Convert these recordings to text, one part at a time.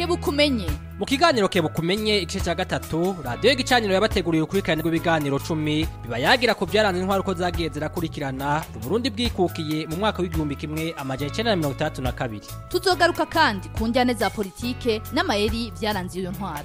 kebuka umenye mu kiganiro kebukumenye igice cya gatatu radiyo y'igicaniro yabateguriye urukurikirane rw'ibiganiro cumi biba yagira ku byaranze intwaro uko zagiye zirakurikirana uburundi bwikukiye mu mwaka w'igihumbi kimwe amajana icyenda na mirongo itandatu na kabiri tuzogaruka kandi ku njyane za politike n'amayeri byaranze iyo ntwaro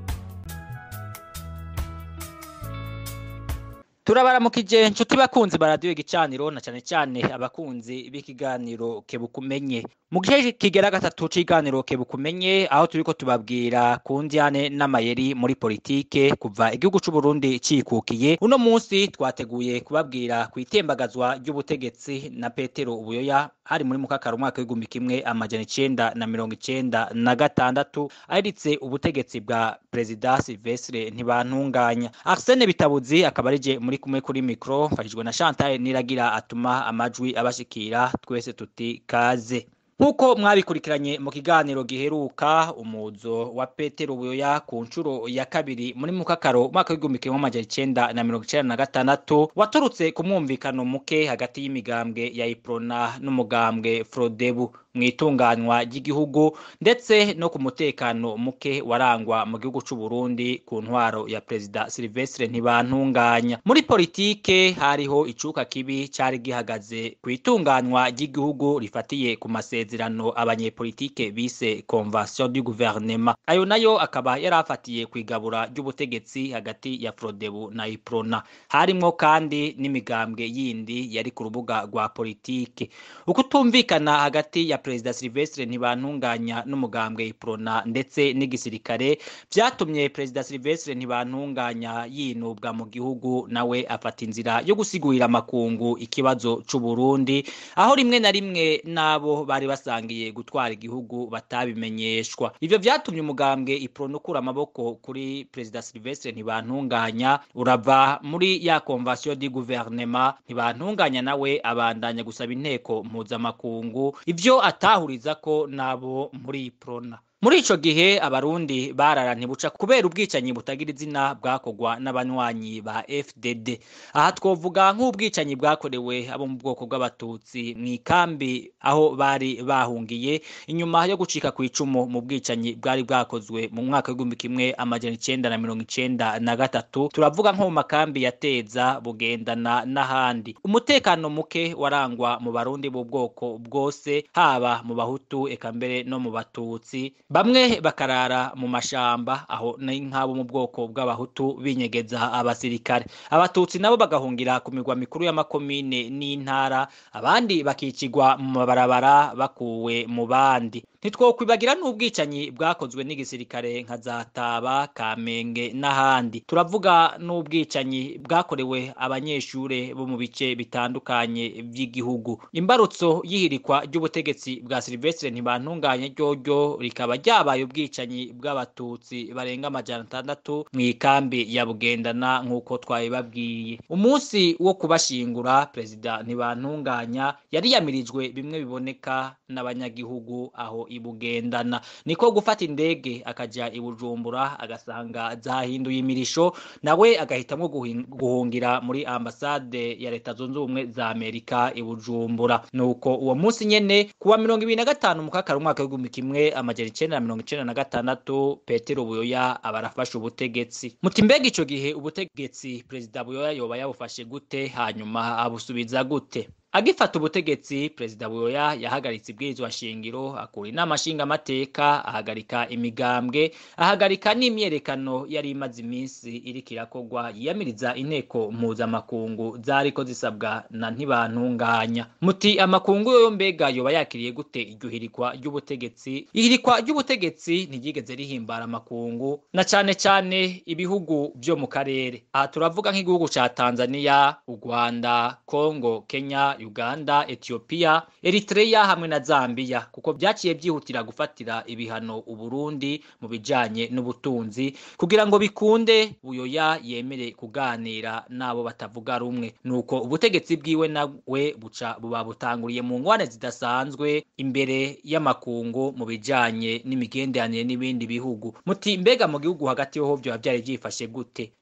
turabaramukije inshuti bakunzi ba radiyo igicaniro na cyane cyane abakunzi b'ikiganiro kebukumenye mu gice kigera gatatu c'iganiro kebukumenye aho turiko tubabwira ku njyane n'amayeri muri politike kuva igihugu c'u Burundi cikukiye uno munsi twateguye kubabwira ku itembagazwa ry'ubutegetsi na Petero Ubuyoya hari muri mukakara umwaka w'igihumbi kimwe amajana icenda na mirongo icenda na gatandatu ahiritse ubutegetsi bwa perezida Silvestre Ntibantunganya Arsene Bitabuzi akaba arije muri kumwe kuri mikro mfashijwe na Chantal Niragira atuma amajwi abashikira twese tuti kaze Nkuko mwabikurikiranye mu kiganiro giheruka umuzo wa Petero Buyoya ku nshuro ya kabiri muri mukakaro umwaka w'igihumbi kimwe amajana icenda na mirongo icenda na gatandatu waturutse ku mwumvikano muke hagati y'imigambwe ya Iprona n'umugambwe Frodebu mu itunganywa ry'igihugu ndetse no ku mutekano muke warangwa mu gihugu c'u Burundi ku ntwaro ya Perezida Silvestre Ntibantunganya muri politike hariho icuka kibi cari gihagaze ku itunganywa ry'igihugu rifatiye ku masezerano abanyepolitike bise Convention du gouvernement ayo nayo akaba yarafatiye kwigabura ry'ubutegetsi hagati ya Frodebu na Iprona harimwo kandi n'imigambwe yindi yari ku rubuga rwa politike ukutumvikana hagati ya Perezida Silvestre Ntibantunganya n'umugambwe Iprona ndetse n'igisirikare vyatumye Perezida Silvestre Ntibantunganya yinubwa mu gihugu nawe afata inzira yo gusigurira amakungu ikibazo c'u Burundi aho rimwe na rimwe nabo bari basangiye gutwara igihugu batabimenyeshwa ivyo vyatumye umugambwe Iprona ukura amaboko kuri Perezida Silvestre Ntibantunganya urava muri ya Convention du gouvernement Ntibantunganya nawe abandanya gusaba inteko mpuzamakungu ivyo atahuriza ko nabo muri Prona muri ico gihe abarundi barara ntibuca kubera ubwicanyi butagira izina bwakogwa n'abanywanyi ba FDD aha twovuga nk'ubwicanyi bwakorewe abo mu bwoko bw'abatutsi mu ikambi aho bari bahungiye inyuma yo gucika ku icumu mu bwicanyi bwari bwakozwe mu mwaka w'igihumbi kimwe amajana icenda na mirongo icenda na gatatu turavuga nko mu makambi ya Teza bugendana n'ahandi umutekano muke warangwa mu barundi b'ubwoko bwose haba mu bahutu eka mbere no mu batutsi bamwe bakarara mu mashamba aho ni nk'abo mu bwoko bw'abahutu binyegeza abasirikare abatutsi nabo bagahungira ku migwa mikuru y'amakomine n'intara abandi bakicigwa mu mabarabara bakuwe mu bandi ntitwokwibagira n'ubwicanyi bwakozwe n'igisirikare nka za Taba Kamenge n'ahandi turavuga n'ubwicanyi bwakorewe abanyeshure bo mu bice bitandukanye by'igihugu imbarutso y'ihirikwa ry'ubutegetsi bwa Silvestre Ntibantunganye ryoryo rikaba ryabaye ubwicanyi bw'abatutsi barenga amajana atandatu mu ikambi ya Bugendana nk'uko twabibabwiye umunsi wo kubashingura perezida Ntibantunganya yari yamirijwe bimwe biboneka n'abanyagihugu aho ibugendana niko gufata indege akaja ibujumbura agasanga zahinduye imirisho nawe agahitamwo guhungira muri ambasade ya leta zunze ubumwe za amerika ibujumbura nuko uwo munsi nyene kuwa mirongo ibiri na gatanu mukakara umwaka w'igihumbi kimwe amajana icenda na mirongo icenda na gatandatu petero buyoya aba arafashe ubutegetsi muti mbega ico gihe ubutegetsi perezida buyoya yoba yabufashe gute hanyuma abusubiza gute agifata ubutegetsi perezida buyoya yahagaritse ibwirizwa shingiro akura inama nshingamateka ahagarika imigambwe ahagarika n'imyerekano yari imaze iminsi iriko irakogwa yiyamiriza inteko mpuzamakungu zariko zisabwa na ntibantunganya muti amakungu yoyo mbega yoba yakiriye gute iryo hirikwa ry'ubutegetsi ihirikwa ry'ubutegetsi ntiryigeze rihimbara amakungu na cane cane ibihugu vyo mu karere aha turavuga nk'igihugu ca tanzania u rwanda kongo kenya Uganda, Ethiopia, Eritrea hamwe na Zambia kuko byaciye byihutira gufatira ibihano Uburundi mu bijanye n'ubutunzi kugira ngo bikunde buyoya yemere kuganira nabo batavuga rumwe nuko ubutegetsi bwiwe nawe buca buba butanguriye mu ngwane zidasanzwe imbere y'amakungu mu bijanye n'imigenderanire n'ibindi bihugu muti mbega mu gihugu hagati ho byo byari byifashe gute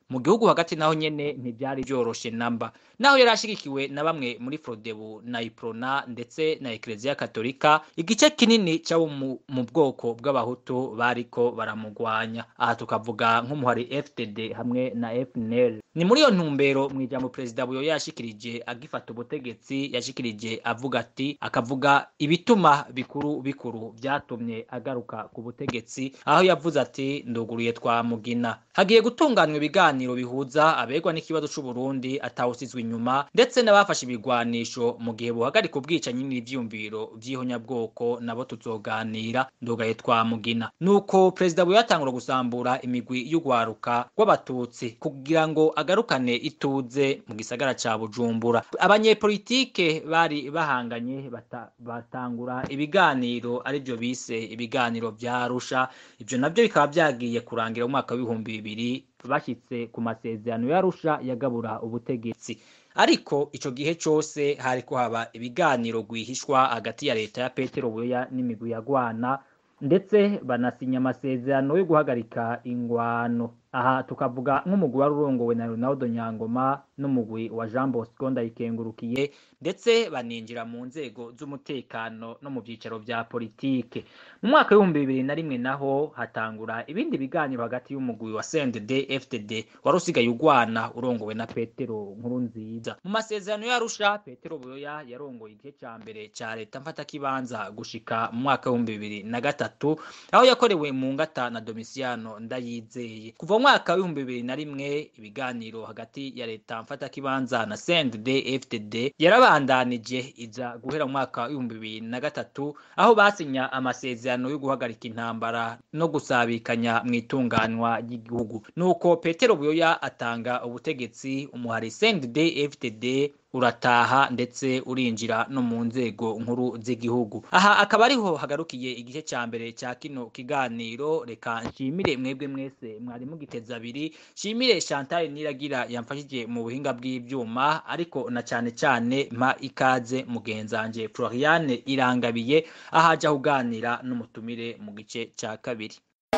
mu gihugu hagati naho nyene ntivyari vyoroshe namba naho yari ashigikiwe na bamwe muri frodebu na iprona ndetse na ekereziya katolika igice kinini c'abo mu, mu bwoko bw'abahutu bariko baramugwanya aha tukavuga nk'umuhari ftd hamwe na fnl ni muri iyo ntumbero mu ijambo perezida buyoya yashikirije agifata ubutegetsi yashikirije avuga ati akavuga ibituma bikuru bikuru vyatumye agaruka ku butegetsi aho yavuze ati nduguruye twa mugina hagiye gutunganywa ibiganiro bihuza abegwa n'ikibazo c'uburundi atawusizwe inyuma ndetse n'abafashe ibigwanisho mu gihe buhagarika ubwicanyi n'ivyumviro vy'ihonyabwoko nabo tuzoganira ndugaye twa mugina nuko perezida buyoya atangura gusambura imigwi y'ugwaruka rw'abatutsi kugira ngo agarukane ituze mu gisagara ca bujumbura abanyepolitike bari bahanganye bata, batangura ibiganiro arivyo bise ibiganiro vya arusha ivyo navyo bikaba vyagiye kurangira mu mwaka w'ibihumbi bibiri bashitse ku masezerano y'arusha yagabura ubutegetsi ariko ico gihe cose hariko haba ibiganiro rwihishwa hagati ya leta ya petero buyoya n'imigwi ya gwana ndetse banasinya amasezerano yo guhagarika ingwano aha tukavuga nk'umugwi wari urongowe na Ronaldo Nyangoma n'umugwi wa Jean Bosco Ndayikengurukiye ndetse baninjira mu nzego z'umutekano no mu byicaro vya politike mu mwaka w'ibihumbi bibiri na rimwe naho hatangura ibindi biganiro hagati y'umugwi wa CNDD FDD wari usigaye ugwana urongowe na Petero Nkurunziza mu masezerano y'Arusha Petero Buyoya yarongoye igihe ca mbere ca leta mfata kibanza gushika mu mwaka w'ibihumbi bibiri na gatatu aho yakorewe mu ngata na Domiciano Ndayizeye kuva mu mwaka w'ibihumbi bibiri na rimwe ibiganiro hagati ya leta mfata kibanza na CNDD FDD yarabandanije iza guhera mu mwaka w'ibihumbi bibiri na gatatu aho basinya amasezerano yo guhagarika intambara no gusabikanya mu itunganywa ry'igihugu nuko Petero Buyoya atanga ubutegetsi umuhari CNDD FDD urataha ndetse urinjira no mu nzego nkuru z'igihugu aha akaba ariho hagarukiye igice ca mbere ca kino kiganiro reka nshimire mwebwe mwese mwari mugiteza abiri nshimire Chantal Niragira yamfashije mu buhinga bw'ivyuma ariko na cane cane mpa ikaze mugenzanje Floriane Irangabiye ahaja kuganira n'umutumire mu gice ca kabiri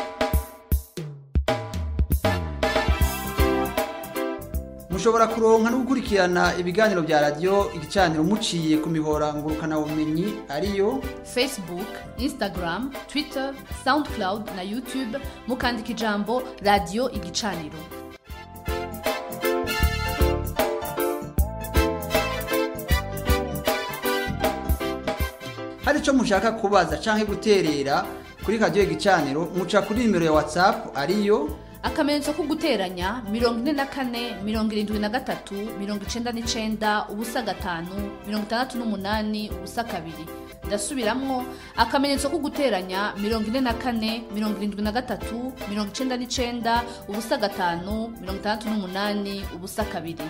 mushobora kuronka no gukurikirana ibiganiro bya radiyo igicaniro muciye ku mihora ngurukanabumenyi ariyo facebook instagram twitter soundcloud na youtube mukandika ijambo radiyo igicaniro hari icyo mushaka kubaza cyangwa guterera kuri radiyo igicaniro muca kuri nimero ya watsapu ariyo akamenyetso ko guteranya mirongo ine na kane mirongo irindwi na gatatu mirongo icenda n'icenda ubusa gatanu mirongo itandatu n'umunani ubusa kabiri ndasubiramwo akamenyetso ko guteranya mirongo ine na kane mirongo irindwi na gatatu mirongo icenda n'icenda ubusa gatanu mirongo itandatu n'umunani ubusa kabiri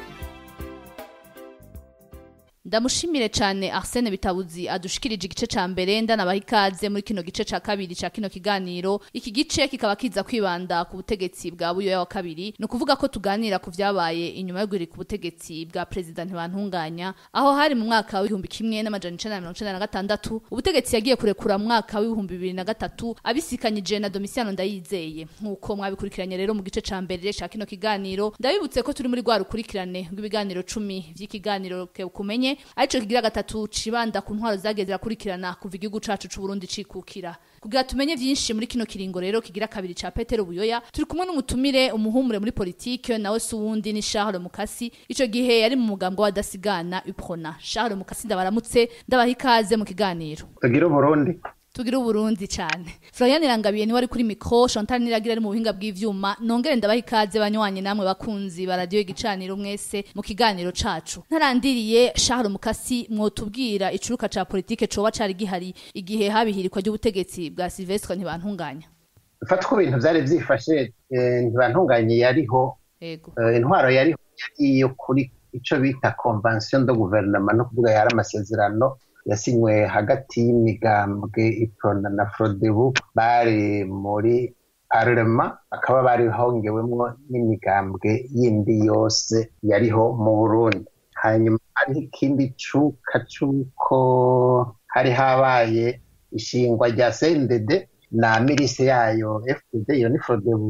ndamushimire cyane Arsene Bitabuzi adushikirije igice ca mbere ndanabaha ikaze muri kino gice ca kabiri ca kino kiganiro iki gice kikaba kiza kwibanda ku butegetsi bwa buyoya wa kabiri ni ukuvuga ko tuganira ku vyabaye inyuma yo guhirika ubutegetsi bwa perezida ntibantunganya aho hari mu mwaka w'ibihumbi kimwe n'amajana icenda na mirongo icenda na gatandatu ubutegetsi yagiye kurekura mu mwaka w'ibihumbi bibiri na gatatu abisikanyije na Domiciano Ndayizeye nk'uko mwabikurikiranye rero mu gice ca mbere ca kino kiganiro ndabibutse ko turi muri rwa rukurikirane rw'ibiganiro cumi vy'ikiganiro kumenye arico kigira gatatu cibanda ku ntwaro zagiye zirakurikirana kuva igihugu cacu c'u Burundi cikukira kugira tumenye vyinshi muri kino kiringo rero kigira kabiri ca Petero Buyoya turi kumwe n'umutumire umuhumure muri politike nawe si uwundi ni Charles Mukasi ico gihe yari mu mugambo wa Dasigana Uprona Charles Mukasi ndabaramutse ndabaha ikaze mu kiganiro tugira Burundi tugira uburundi cyane Florian Irangabiye ni wari kuri micro Chantal Niragira ari mu buhinga bw'ivyuma nongere ndabaha ikaze banywanyi namwe bakunzi ba radio igicaniro mwese mu kiganiro cacu ntarandiriye Charles Mukasi mwotubwira icuruka ca politike coba cari gihari igihe habihirikwa ry'ubutegetsi bwa Silvestre ntibantunganya fata ko ibintu vyari vyifashe ntibantunganye yariho yego intwaro yariho iyo kuri ico bita convention de gouvernement no kuvuga yari amasezerano yasinywe hagati y'imigambwe iprona na frodebu bari muri parlema bakaba bari hongewemwo n'imigambwe yindi yose yariho mu burundi hanyuma hariho ikindi cuka c'uko hari habaye ishingwa rya cndd na mirise yayo fdd iyo ni frodebu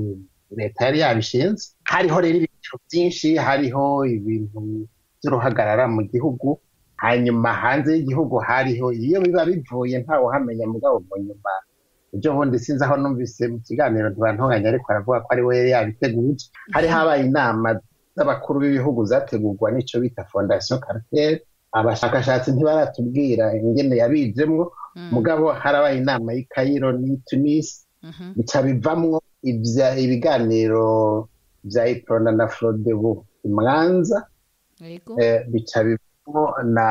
leta yari yabishinze hariho rero ibiciro byinshi hariho ibintu by'uruhagarara mu gihugu hanyuma hanze y'igihugu hariho iyo biba bivuye ntawe uhamenya mugabo mu nyuma ibyo bundi sinzi aho numvise mu kiganiro ntibantunganya ariko aravuga ko ari we yari yabiteguye hari habaye inama z'abakuru b'ibihugu zategurwa n'ico bita fondation carter abashakashatsi ntibaratubwira ingene yabijemwo mugabo harabaye inama y'i Cairo n'i Tunis bica bivamwo ivya ibiganiro vya Iprona na Frodebu imwanza yego eh, bica bivamwo na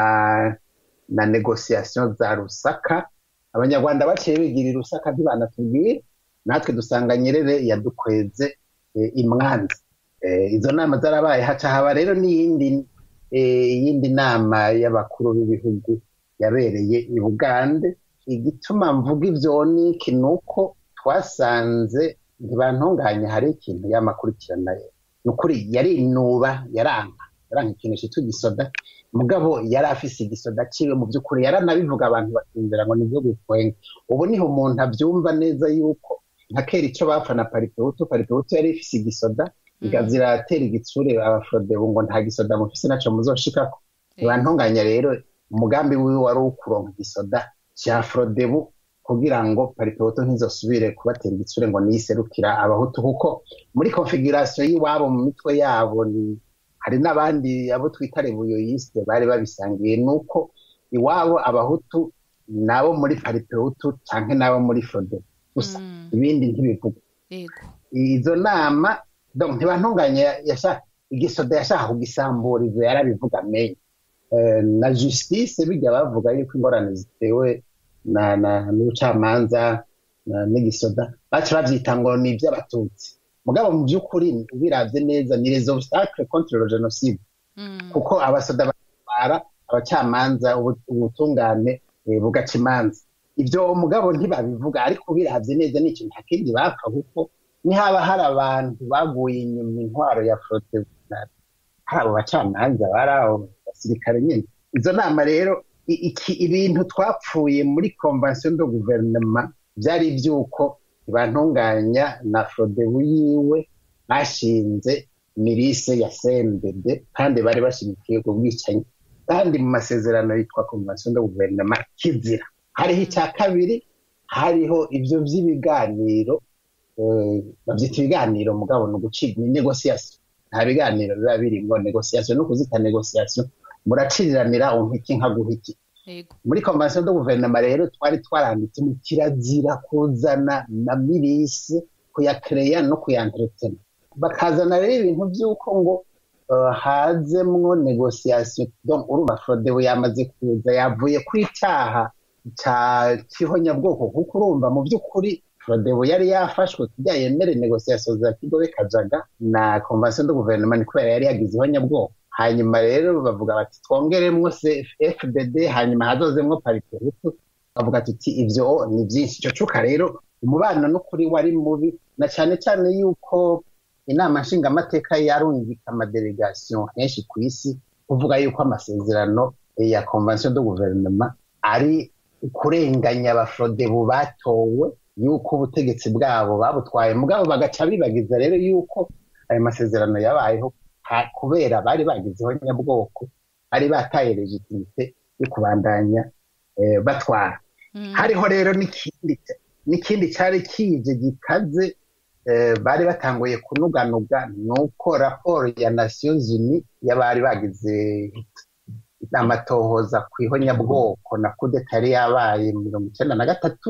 na negociation za Rusaka abanyarwanda baciye bigira i Rusaka ntibanatubwira natwe dusanga Nyerere yadukweze eh, imwanza eh, izo nama zarabaye haca haba rero n'iyindi eh, iyindi nama y'abakuru b'ibihugu yabereye i Bugande igituma mvuga ivyo niki nuko twasanze ntibantunganye hari ikintu yamakurikirana ni ukuri yarinuba yaranka yaranka ikintu citwa igisoda mugabo yari afise igisoda ciwe mu by'ukuri yaranabivuga abantu bakumvira ngo nivyo gutwenga ubu niho umuntu avyumva neza yuko nka kera ico bapfa na paripewutu paripewutu yari ifise igisoda igaziratera igitsure abafrodebu ngo nta gisoda mufise naco muzoshikako ntibantunganya rero umugambi wiwe wari ukuronka igisoda ca frodebu kugira ngo paripewutu ntizosubire kubatera igitsure ngo niyiserukira abahutu kuko muri konfigurasiyo y'iwabo mu mitwe yabo ni hari n'abandi abo twita rebuyoyiste bari babisangiye nuko iwabo abahutu nabo muri paripewutu canke nabo muri frodebu gusa ibindi ntibivuga yego izo nama donc ntibantunganye yashaka igisoda yashaka kugisambura ivyo yarabivuga menye Eh, na justice bijya bavuga yuko ingorane zitewe na na n'ubucamanza na- n'igisoda baca bavyita ngo ni ivy'abatutsi mugabo mu by'ukuri ubiravye neza ni les obstacles contre le génocide kuko abasoda batwara abacamanza ubu- ubutungane eh, bugaca imanza ivyo mugabo ntibabivuga ariko ubiravye neza ni ikintu ntakindi bapfa kuko nihaba hari abantu baguye inyuma intwaro ya frote hari abo bacamanza bari abo basirikare nyine izo nama rero i- iki ibintu twapfuye muri convention de gouvernement byari iby'uko ntibantunganya na frodebu yiwe bashinze mirise ya CNDD kandi bari bashyigikiye ubwo bwicanyi kandi mu masezerano yitwa convention de gouvernement kizira hariho icya kabiri hariho ibyo by'ibiganiro eh, babyita ibiganiro mugabo ni ugucibwa ni negociation nta biganiro biba birimo negociation no kuzita negociation muraciriranira umpiki nka guhiki yego muri convention de gouvernement rero twari twaranditse mu kirazira kuzana na mirise kuyakereya no kuyanteretena bakazana rero ibintu by'uko ngo uh, hazemwo negociation donc urumva frodebu yamaze kuza yavuye ku icyaha ca kihonyabwoko kuko urumva mu by'ukuri frodebu yari yafashwe kugira yemere negociation za kigobe kajaga na convention de gouvernement ni kubera yari yagize ihonyabwoko hanyuma rero bavuga bati twongeremwo fdd hanyuma hazozemwo paritehutu bavuga tuti ivyo ni byinshi ico cuka rero umubano n'ukuri wari mubi na cyane cyane yuko inama nshingamateka yarungika amadelegation henshi ku isi kuvuga yuko amasezerano ya convention de gouvernement ari kurenganya abafrodebu batowe yuko ubutegetsi bwabo babutwaye mugabo bagaca bibagiza rero yuko ayo masezerano yabayeho ha- kubera bari bagizeho nyabwoko bari bataye legitimite yo kubandanya eh, batwara hariho rero n'ikindi n'ikindi cyari kije gikaze eh, bari batanguye kunuganuga ni uko raporo ya nations unies y'abari bagize amatohoza ku ihonyabwoko na kudeta yari yabaye mu mirongo icyenda na gatatu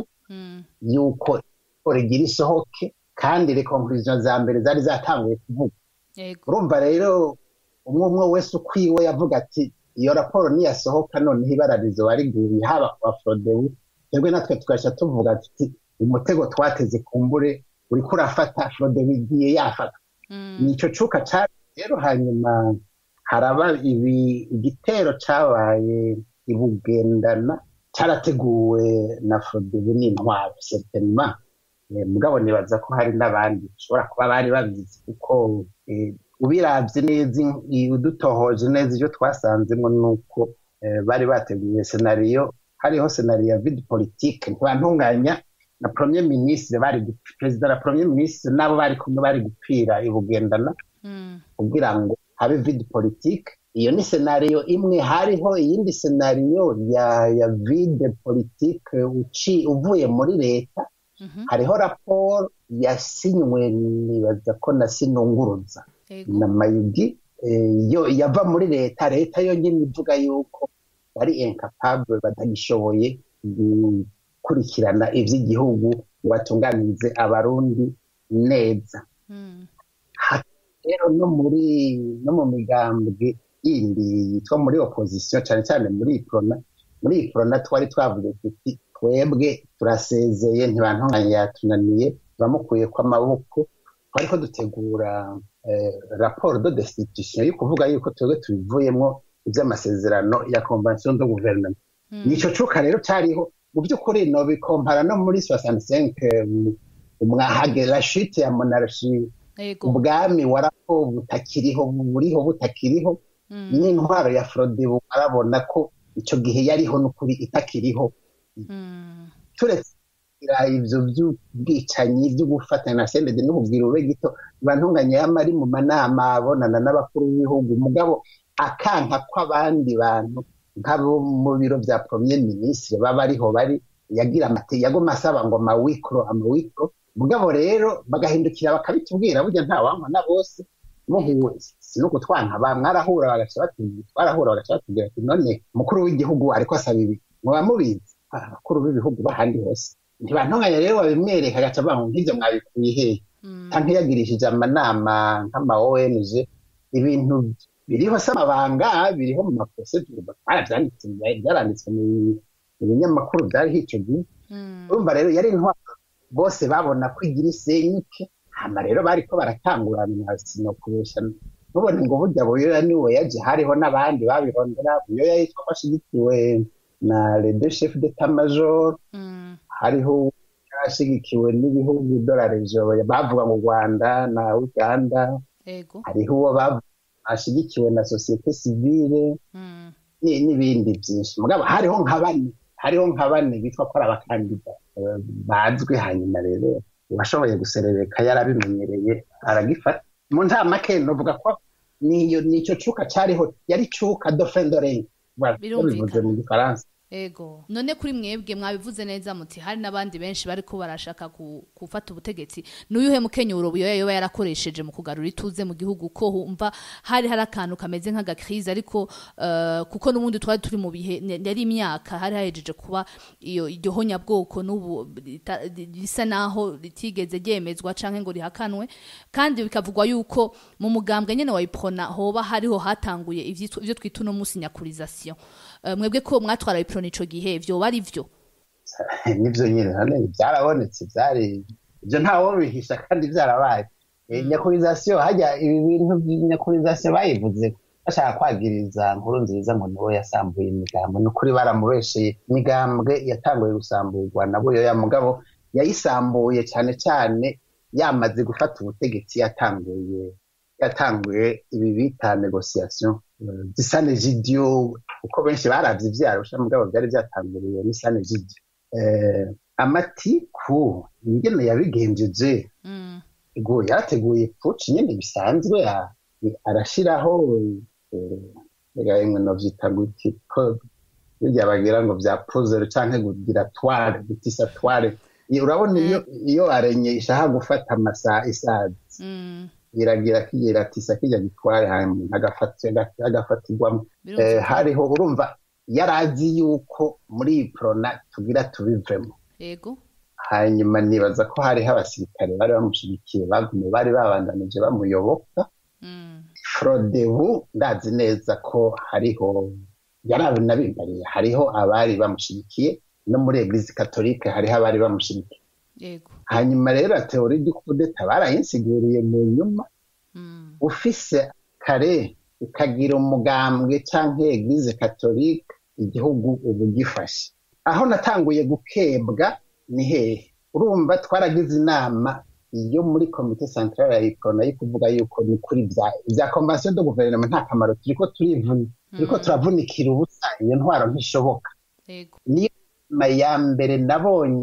yuko raporo igira isohoke kandi rekonkuriziyo za mbere zari zatanguye kuvuga yego urumva rero umwe umwe wese ukwiwe yavuga ati iyo raporo niyasohoka noneho ibara rizoba riguye haba ku baforodebu twebwe natwe tugasha tuvuga tuti umutego twateze kumbure uriko urafata forodebu igiye yafata nico cuka cari rero hanyuma haraba ibi igitero cabaye ibugendana carateguwe na forodebu n'intwaro certainement Eh, mugabo nibaza ko hari n'abandi bashobora kuba bari babizi kuko eh, ubiravye neza in- i- udutohoje neza ivyo twasanzemwo nuko eh, bari bateguye senariyo hariho senariyo ya vide politike ntibantunganya na premier ministre bari gu- perezida na premier ministre nabo bari kumwe bari gupfira ibugendana Mm. kugira ngo habe vide politique iyo ni senariyo imwe hariho iyindi senariyo ya ya vide politique uci uvuye muri leta Mhm. hariho raporo yasinywe nibaza ko na sinunguruza Ego. na mayugi eh, yo yava muri leta leta yonyine ivuga yuko bari incapable batagishoboye gukurikirana ivy'igihugu ngo batunganirize abarundi neza Mm. rero no muri no mu migambwe yindi yitwa muri opposition cyane cyane muri iprona muri iprona twari twavuze tuti twebwe turasezeye ntibantunganya yatunaniye turamukuye kw'amaboko twariko dutegura eh, raporo de destitution yo kuvuga yuko twebwe tubivuyemwo ivy'amasezerano ya convention de gouvernement Mm. nico cuka rero cyariho mu by'ukuri no bikompara no muri 65 umwahage la chute ya monarchie Ego. ubwami warako butakiriho buriho butakiriho Mm. n'intwaro ya frodebu arabona ko icyo gihe yariho n'ukuri itakiriho Mm. turetse kugira ivyo by'ubwicanyi byo gufatanya na sendede n'ububwira ube gito bantunganye yama ari mu manama abonana n'abakuru b'ibihugu mugabo akanka kw'abandi bantu nk'abo mu biro vya premier ministre baba ariho bari yagira amate yagoma asaba ngo amawikro amawikro mugabo rero bagahindukira bakabitubwira burya nta wankwana bose muhuwe sinuko twanka ba mwarahura bagaca batubwira twarahura bagaca batubwira ati none umukuru w'igihugu ariko asaba ibi muba mubizi Ah, abakuru b'ibihugu bahandi hose ntibantunganya rero babimwereka agaca avuga ngo nk'ivyo mwabikuye hehe Mm. canke yagirishije amanama nk'ama ONG ibintu biriho se amabanga biriho mu maprosedure baravyanditse byaranditswe mu mu binyamakuru byariho ico gihe Mm. urumva rero yari intwaro bose babona ko igira isenyuke hama rero bariko baratangurana sinokubesha ntubone ngo burya buyoya niwe yaje hariho n'abandi babirondera buyoya yitwa ko ashigikiwe na le deux chef d'état major Mm. hariho ashigikiwe n'ibihugu dorarejo bavuga mu rwanda na uganda Ego. hariho uwo bavuga ashigikiwe na sosiyete sivile Mm. ni- n'ibindi byinshi mugabo hariho nka bane hariho nka bane bitwa ko ari abakandida eh, bazwi hanyuma rero uwashoboye guserereka yarabimenyereye aragifata mu ntamake novuga ko niyo nico cuka cariho yari cuka dofendoreng bivuze mu gifaransa Ego. None kuri mwebwe mwabivuze neza muti hari n'abandi benshi bariko barashaka ku- gufata ubutegetsi. N'uyuhe mukenyuro buyoya yoba yarakoresheje mu kugarura ituze mu gihugu ko humva hari hari akantu kameze nk'agakrize ariko eh, kuko n'ubundi twari turi mu bihe ne- yari imyaka hari hahejeje kuba iyo iryo honyabwoko n'ubu rita- risa naho ritigeze ryemezwa canke ngo rihakanwe kandi bikavugwa yuko mu mugambwe nyene wa iprona hoba hariho hatanguye ivyitwa- ivyo twita uno musi nyakurization Eh, mwebwe ko mwatwara iprona ico gihe vyoba ari vyo nivyo nyine hano byarabonetse byari ibyo ntawo bihisha kandi byarabaye Eh, nyakurizasiyo hajya ibi bintu nyakurizasiyo bayivuze bashaka kwagiriza nkuru nziza ngo niwe yasambuye imigambo ni ukuri baramubesheye imigambwe yatanguye gusamburwa na buyoya mugabo yayisambuye cyane cyane yamaze gufata ubutegetsi yatanguye yatanguye ibi bita negociation eh, zisane jidiyo kuko benshi baravye ivyarusha mugabo byari byatanguriwe n'isane jidiyo eh, amatiku ingene yabigenjeje Mm. ego yarateguye puci nyine bisanzwe a- arashiraho rega imwe novyita guti ko birya bagira ngo vya puzzle canke kugira tware gutisa tware Iyo- urabona iyo iyo arenye ishaka gufata amasaha isazi Mm. iragira kigira iratisa kijya gitware hanyuma agafata agafatirwamo eh, Birumvikana. hariho urumva yarazi yuko muri iyi prona tugira tubivemo Ego. hanyuma nibaza ko hariho abasirikare bari bamushigikiye bagumye bari babandanije bamuyoboka Mm. frodebu ndazi neza ko hariho yarabinabimbariye hariho abari bamushigikiye no muri eglise katolike hariho abari bamushigikiye Ego. hanyuma rero teori y'ukudeta barayinsiguriye mu nyuma Mm. ufise kare ukagira umugambwe canke eglise katolike igihugu ubu gifashe aho natanguye gukebwa ni hehe urumva twaragize inama iyo muri komite centrale ya ikona yo kuvuga yuko ni kuri vya vya convention de guverinoma nta kamaro turiko turivuna turiko turavunikira ubusa iyo ntwaro ntishoboka Ego. niyo nama ya mbere nabonye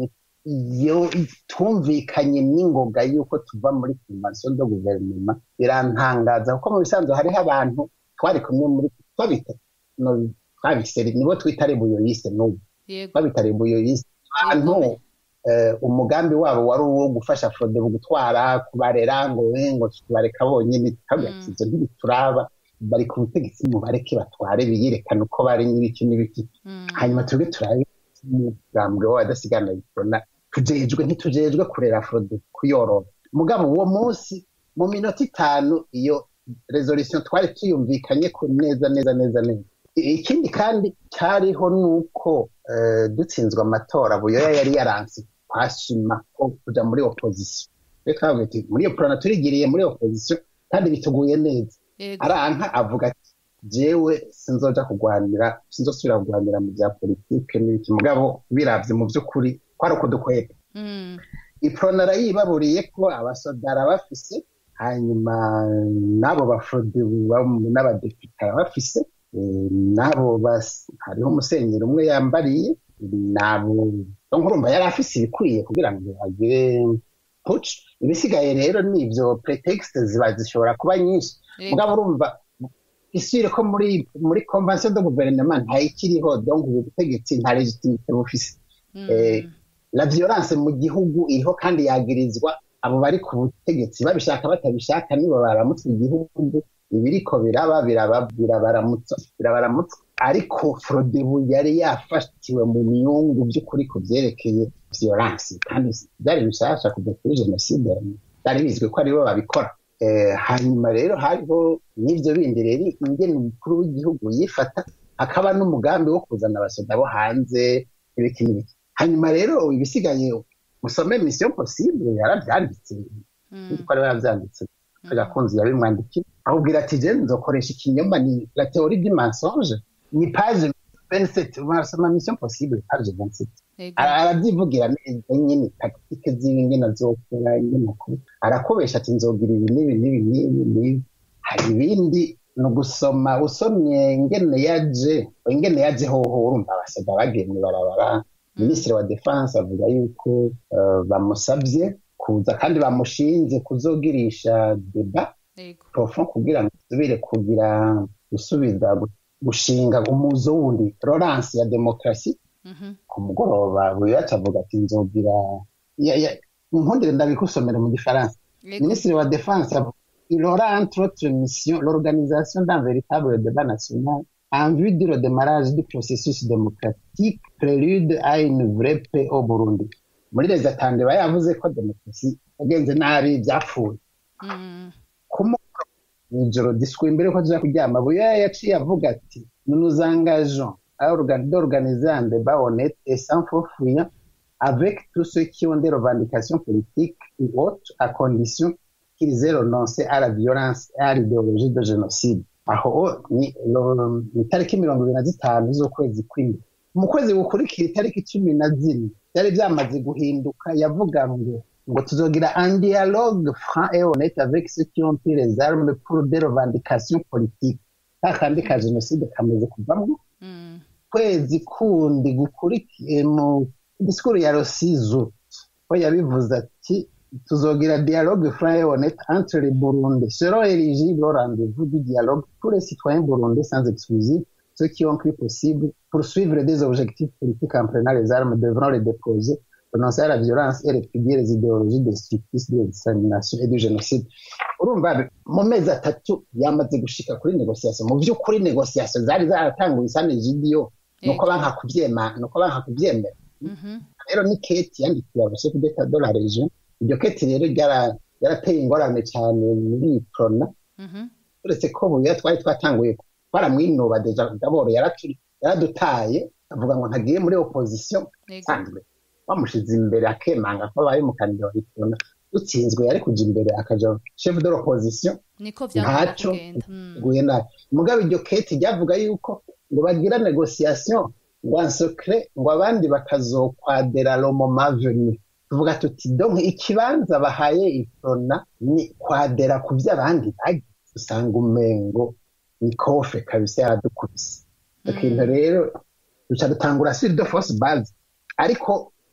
iyo twumvikanye n'ingoga y'uko tuva muri convention de guverinoma birantangaza kuko mu bisanzwe hariho abantu twari kumwe muri twabita no- twabise nibo twita rebuyoyiste n'ubu yego babita rebuyoyiste abantu eh, umugambi wabo wari uwo gufasha frodebu gutwara kubarera ngo we ngo tubareka bonyine kabla Mm. ivyo ntibituraba bari ku butegetsi mubareke batware biyerekana uko bari n'ibiki n'ibiki Mm. hanyuma twebwe turabe umugambwe w'abadasigana bikorana tujejwe ntitujejwe kurera frode kuyorora mugabo uwo munsi mu minota itanu iyo resolution twari tuyumvikanye ko neza neza neza neza I- ikindi kandi cyariho nuko eh, dutsinzwe amatora buyoya yari yaranse twashima ko kuja muri opposition reka twavuga ati muri iyo porona turigiriye muri opposition kandi bituguye neza yego aranka avuga ati jewe sinzoja kurwanira sinzosubira kurwanira mu bya politike n'ibiki mugabo biravye mu by'ukuri kwari ukudukweta Mm. iprona arayibaburiye ko abasodara bafise hanyuma n'abo bafrode n'abadepite arabafise eh, n'abo bas- hariho umusenyeri umwe yambariye nabo nkurumva yari afise ibikwiye kugira ngo agire puci ibisigaye rero ni ivyo pretext ziba zishobora kuba nyinshi Yego. mugabo urumva isubire ko muri muri convention de gouvernement ntayikiriho donc ubu butegetsi nta legitimite bufise Mm. eh, la violence mu gihugu iriho kandi yagirizwa abo bari ku butegetsi babishaka batabishaka nibo baramutse igihugu ibiriko biraba biraba birabaramutsa birabaramutsa ariko frodebu yari yafatiwe mu myungu by'ukuri ku byerekeye violence kandi byari bishasha kujya kuri jenoside byari bizwi ko aribo babikora Eh, hanyuma rero hariho n'ibyo bindi rero ingene umukuru w'igihugu yifata hakaba n'umugambi wo kuzana abasoda bo hanze ibiki n'ibiki hanyuma rero ibisigaye musome mission possible yarabyanditse Mm. ko ariwe yabyanditse agakunzi yabimwandikiye ahubwira ati je nzokoresha ikinyoma ni la théorie du mensonge ni page 27 urasoma mission possible page 27 Yego. Ara- arabyivugira neza nyine tactique ziwe ingene azokora ingene akora arakubesha ati nzogira ibi n'ibi n'ibi n'ibi n'ibi hari ibindi ni ugusoma usomye ingene yaje ingene yaje hoho urumva abasaga bagiye mw'ibarabara minisitiri wa defense avuga yuko eh, bamusabye kuza kandi bamushinze kuzogirisha deba Yego. profond kugira ngo asubire kugira gusubiza gu- gushinga umuzo wundi Florence ya demokarasi Mhm. ku mugoroba buri wese avuga ati nzogira ya- ya- nkundire ndabikusomera mu gifaransa Yego. ministre wa défense avuga il aura entre autres missions l'organisation d'un véritable débat national en vue du redémarrage du processus démocratique prélude à une vraie paix au Burundi muri leta tandeba yavuze ko demokarasi yagenze nabi byapfuye Mm. kumukora mw'ijoro diswi imbere ko tuja kuryama buya yaciye avuga ati nous nous engageons à orga- d'organiser un débat honnête et sans faux fuyant avec tous ceux qui ont des revendications politiques ou autres à condition qu'ils aient renoncé à la violence et à l'idéologie de génocide aho ni lo- ni itariki mirongo ibiri na zitanu z'ukwezi kw'indwi mu kwezi gukurikira itariki cumi na zine byari byamaze guhinduka yavuga ngo ngo tuzogira un dialogue franc et honnête avec ceux qui ont pris les armes pour des revendications politiques ka kandi ka jenoside kamaze kuvamwo Mm. kwezi kundi gukurikiye mu disikuru ya rosizo ko yabivuze ati tuzogira dialogue franc et honnête entre les burundais seront éligibles au rendez-vous du dialogue tous les citoyens burundais sans exclusive ceux qui ont cru possible poursuivre des objectifs politiques en prenant les armes devront les déposer renoncer à la violence et répudier les idéologies destructrices de la discrimination et du génocide urumva mu mezi atatu yamaze gushika kuri negociation mu by'ukuri negociation zari zaratanguye isane jidiyo nuko banka kubyema nuko banka kubyemera Mhm. rero ni keti yandikiye abashefu d'etat de la region iryo keti rero ryara- ryarateye ingorane cyane muri iyi prona Mhm. uretse ko buya twari twatanguye twaramwinuba deja daboro yaraturi- yaradutaye avuga ngo ntagiye muri opposition Yego. isanzwe bamushize imbere akemanga ko abaye umukandida wa prona dutsinzwe yari kuja imbere akaja chef de l'opposition Niko vyagomba Ntaco. kugenda. Mm. guye nabi mugabe iryo keti ryavuga yuko ngo bagira negociation ngo en secret ngo abandi bakazokwadera le moment venu tuvuga tuti donc ikibanza bahaye iprona ni kwadera ku vy'abandi bagize usanga umengo ni kofe kabisa yaradukubise ikintu rero duca dutangura sur de force base ariko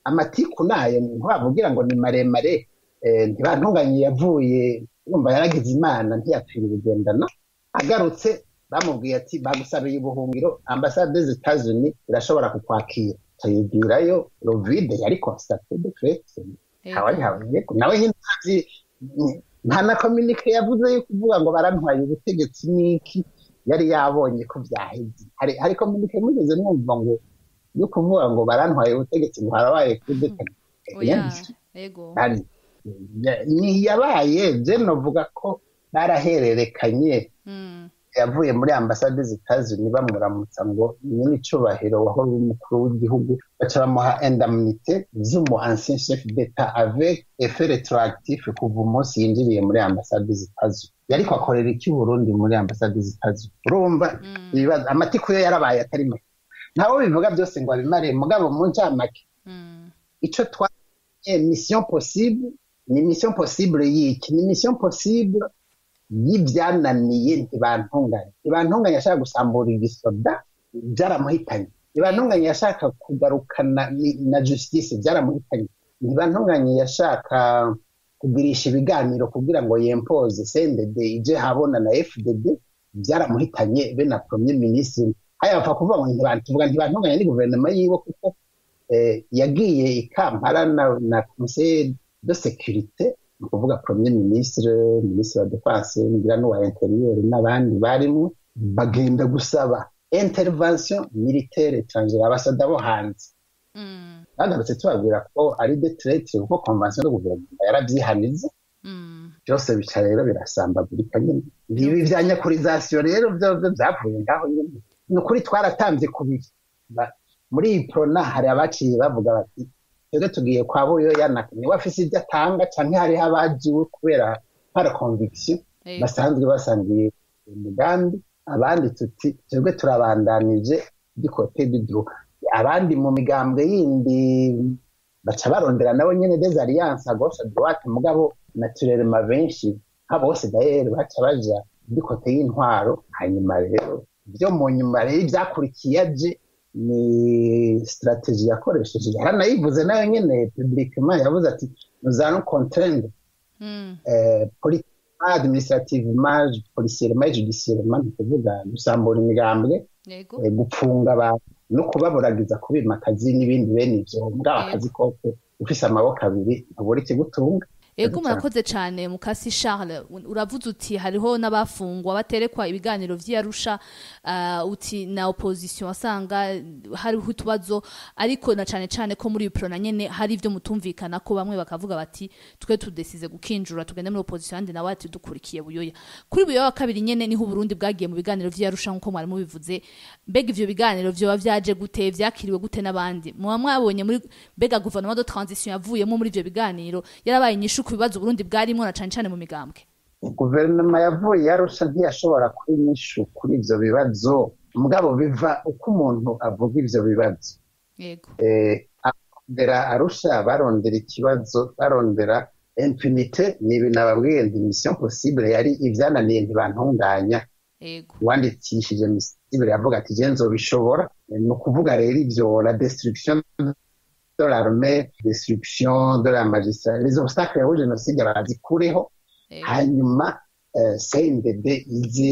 amatiku nayo ntibavugira ngo ni maremare eh, ntibantunganye yavuye yumva yaragize imana ntiyapfira ubugendana agarutse bamubwiye ati bagusabiye ubuhungiro ambasade zitazuni irashobora kukwakira tuyibwirayo rovide yari constate de fait ntawayihawe nawe nyine ntazi nta na kominike yavuze yo kuvuga ngo barantwaye ubutegetsi n'iki yari yabonye ko byaheze hari hari kominike mugeze mwumva ngo yo kuvuga ngo barantwaye ubutegetsi ngo harabaye kudeta oya ego hari ntiyabaye je novuga ko barahererekanye Mm, yavuye muri ambasade zitazuni bamuramutsa ngo nyine icubahiro wahora uri umukuru w'igihugu baca bamuha indemnité z'umu ancien chef d'etat avec effet rétroactif kuva umunsi yinjiriye muri ambasade zitazuni yariko akorera iki Burundi muri ambasade zitazuni urumva mm, ibibazo amatiku yo yarabaye atari make ntawe bivuga byose ngo abimare mugabo mu ncamake mm, ico twanye mission possible ni mission possible y'iki ni mission possible y'ibyananiye ntibantunganye ntibantunganye yashaka gusambura igisoda byaramuhitanye ntibantunganye yashaka kugarukana ni- na justice byaramuhitanye ntibantunganye yashaka kugirisha ibiganiro kugira ngo yempoze CNDD ije habona na FDD byaramuhitanye be na premier ministre haya bapfa kuvuga ngo ntibantuvuga ntibantunganye ni guverinoma yiwe kuko eh, yagiye i Kampala na, na conseil de sécurité ni ukuvuga premier ministre ministre wa defense ngira n'uwa interieur n'abandi barimo bagenda gusaba intervention militaire étrangère abasada bo hanze mm, bagarutse tubabwira ko ari de traite kuko convention de guverinoma yarabyihanize mm. byose bica rero birasambagurika nyine ibi bya nyakurizasiyo rero byo byo byavuye ngaho nyine ni ukuri twaratanze kubiri Ba- muri iyi prona hari abaciye bavuga bati twebwe tugiye kwa buyoya na niwe afise ibyo atanga canke hariho abajiwe kubera para conviction Ego. basanzwe basangiye umugambi abandi tuti twebwe turabandanije dikote dudu abandi mu migambwe yindi baca barondera nabo nyene des alliances à gauche à droite mugabo naturellement benshi nka bose dayer baca baja dikote y'intwaro hanyuma rero byo mu nyuma rero ibyakurikiye aje ni strategie yakoresheje yaranayivuze nayo nyene publiquement yavuze ati nous allons contraindre Mm, eh, politiquement, administrativement, policièrement et judiciairement ni ukuvuga gusambura imigambwe Ego. eh, gupfunga abantu no kubaburagiza kubima akazi n'ibindi bene ivyo mugabo Yego. akazi kose ufise amaboko abiri ntubura ikigutunga Ego Ego murakoze cyane mukasi Charles uravuze uti hariho n'abafungwa baterekwa ibiganiro vy'Arusha uh, uti na opposition asanga hariho utubazo ariko na cane cane ko muri pro na nyene hari ivyo mutumvikana ko bamwe bakavuga bati twe tudesize gukinjura tugende muri opposition andi nawe ati dukurikiye buyoya kuri buyoya wa kabiri nyene niho Burundi bwagiye mu biganiro vy'Arusha nkuko mwari mubivuze mbega ivyo biganiro vyoba vyaje gute vyakiriwe gute n'abandi muba mwabonye muri mbega gouvernement de transition yavuyemo muri ivyo biganiro yarabaye inyishu ku bibazo Burundi bwarimwo na cane cane mu migambwe guverinoma yavuye yarusha ntiyashobora kuba inyishu kuri ivyo bibazo mugabo biva uko umuntu avuga ivyo bibazo yego eh, barondera arusha barondera ikibazo barondera impunite ni ibintu ababwiye nti mission possible yari ivyananiye ntibantunganya yego uwandikishije misibire yavuga ati je nzobishobora ni ukuvuga rero ivyo la destruction de l'armée destruction de la magistrat les obstacles au génocide barazikureho yego hanyuma eh, CNDD ize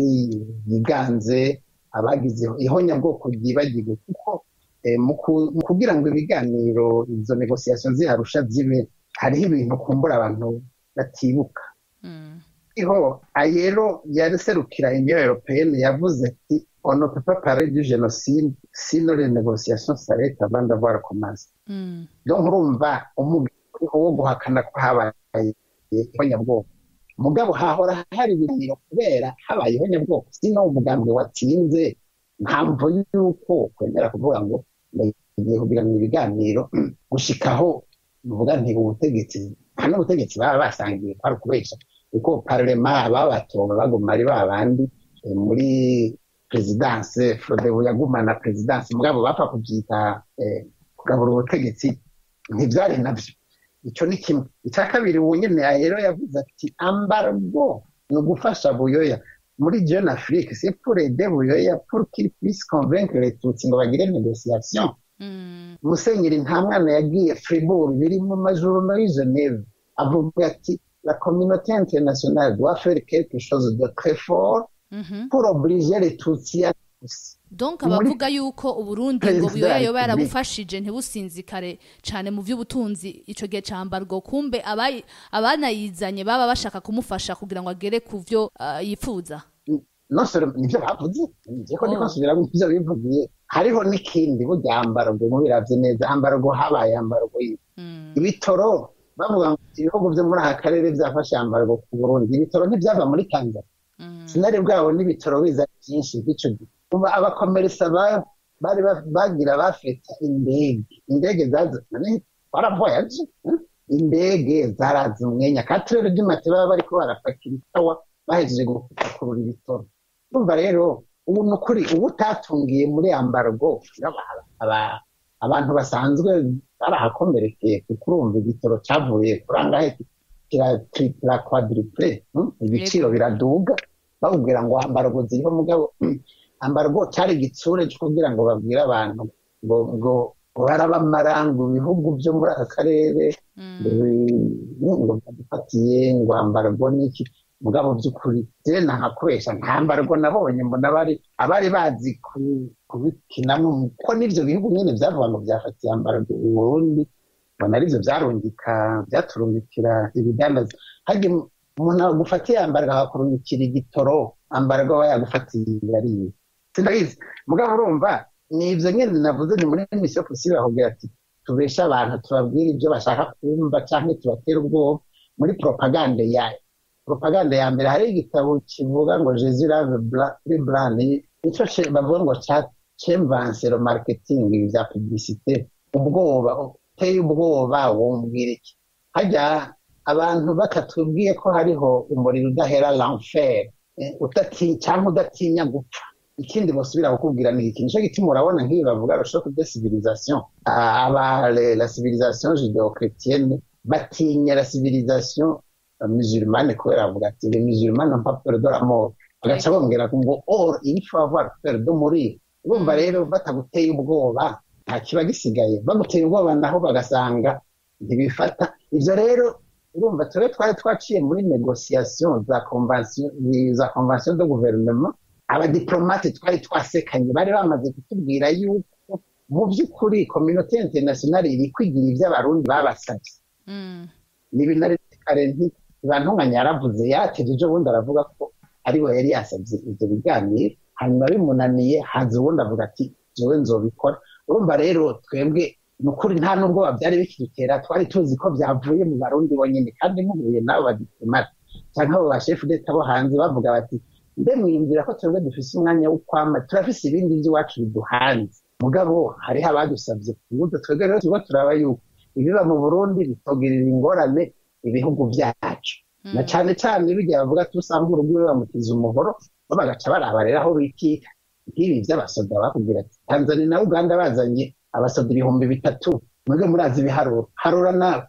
yiganze abagize ihonyabwoko ryibagirwe kuko eh, mu ku- mu kugira ngo ibiganiro izo negociation ziharusha zibe hariho ibintu kumbura abantu batibuka Mm, iho ayero yaserukira union européenne yavuze ati on ne peut pas parler du génocide sinon les négociations s'arrêtent avant d'avoir commencé mm, donc urumva umugambi wo guhakana ko habaye ihonyabwoko mugabo hahora hari ibiganiro kubera habaye ihonyabwoko sino umugambi watsinze mpamvu yuko kwemera kuvuga ngo ndagiye kugirana ibiganiro gushikaho uvuga nti ubutegetsi nta n'ubutegetsi baba basangiye kwari ukubesha kuko parlema babatora baguma ari babandi eh, muri perezidanse frodebu yagumana perezidanse mugabo bapfa kubyita eh, kugabura ubutegetsi ntibyari nabyo icyo ni kimwe icya kabiri ubu nyine rero yavuze ati ambargo ni ugufasha buyoya muri jeune afrique c'est pour aider buyoya pour qu'il puisse convaincre les tutsi ngo bagire négociation musenyeri nta mwana yagiye fribourg biri mu majuru muri geneve avuga ati la communauté internationale doit faire quelque chose de très fort pour obliger les tutsis à donc abavuga yuko uburundi ngo buyoya yoba yarabufashije ntibusinzikare cane mu vy'ubutunzi ico gihe cambarwa kumbe abanayizanye baba bashaka kumufasha kugira ngo agere ku vyo uh, yifuza non seulement nivyo bavuze niko ndiko nsubiramo ivyo bivugiye hariho n'ikindi burya ambargo mubiravye neza ambargo habaye ambargo ibitoro bavuga ngo ibihugu vyo muri aka karere vyafashe ambargo ku burundi ibitoro ntivyava muri tanzania sinari bwabo n'ibitoro biza vyinshi vy'ico gihe abakomerisa bari bagira bafeta indege indege zazanye baravoyaje indege zaraza umwenya katurere ry'imate baba bariko barapakira ikawa bahejeje gupakurura ibitoro urumva rero ubu ni ukuri ubu utatungiye muri ambargo abantu basanzwe barahakomerekeye kuko urumva igitoro cyavuye kuri angahe kira quadruple ibiciro biraduga bawubwira ngo ambargo ziriho mugabo ambargo cyari igitsure cyo kugira ngo babwire abantu ngo ngo barabamara ngo ibihugu byo muri aka karere ngo badufatiye ngo ambargo n'iki mugabo by'ukuri rero ntahakoresha nta mbargo nabonye mbona abari abari bazi kubikinamo kuko n'ibyo bihugu nyine byavuga ngo byafatiye ambargo uburundi mbona aribyo byarungika byaturungikira ibidandaza hajya umuntu agufatiye ambargo akakurungikira igitoro ambargo aba yagufatiye yariye sindabizi mugabo urumva ni ibyo nyine navuze ni muri misiyo posible bakubwira ati tubeshe abantu tubabwire ibyo bashaka kumva cyangwa tubatera ubwoba muri propagande yayo propagande ya mbere hari igitabo kivuga ngo jezi lave brand nicyo bavuga ngo cemvansero marketing bya publicité ubwoba uteye ubwoba wumbwira iki hajya abantu batatubwiye ko hariho umuriro udahera l'enfer cyangwa udatinya gupfa ikindi basubira kukubwira ni iki nicyo gituma urabona nk'ibi bavuga roshok de civilisation aba la civilisation judeo-chrétienne batinya la civilisation musulmane kubera bavuga ati les musulmans n'ont pas peur de la mort bagaca bongera ngo or il faut avoir peur de mourir urumva rero bataguteye ubwoba nta kiba gisigaye baguteye ubwoba naho bagasanga ntibifata ivyo rero urumva tube twari twaciye muri negociation za convention za convention de gouvernement abadiplomate twari twasekanye bari bamaze kutubwira yuko mu by'ukuri communauté internationale iri kwigira ivy'abarundi babasavye ni binari kare ntibantunganya yaravuze yateje ejo bundi aravuga ko ari we yari yasabye ivyo biganiro hanyuma bimunaniye haza ubundi avuga ati jewe nzobikora urumva rero twebwe ni ukuri nta n'ubwoba byari bikidutera twari tuzi ko byavuye mu barundi bonyine kandi muhuye n'abo badiplomate cyangwa abo bashefu d'etat bo hanze bavuga bati mbe mwiyumvira ko twebwe dufise umwanya wo kwama turafise ibindi by'iwacu biduhanze mugabo hariho abadusabye kubuza twebwe rero turiko turaba yuko ibiba mu burundi bitogirira ingorane ibihugu byacu na cane cane bijya bavuga ati usanga urugo bamutiza umuhoro bo bagaca baraba rero aho bikika nk'ibi vy'abasoda bakubwira ati tanzania na uganda bazanye abasoda ibihumbi bitatu mwebwe murazi ibiharuro harura nawe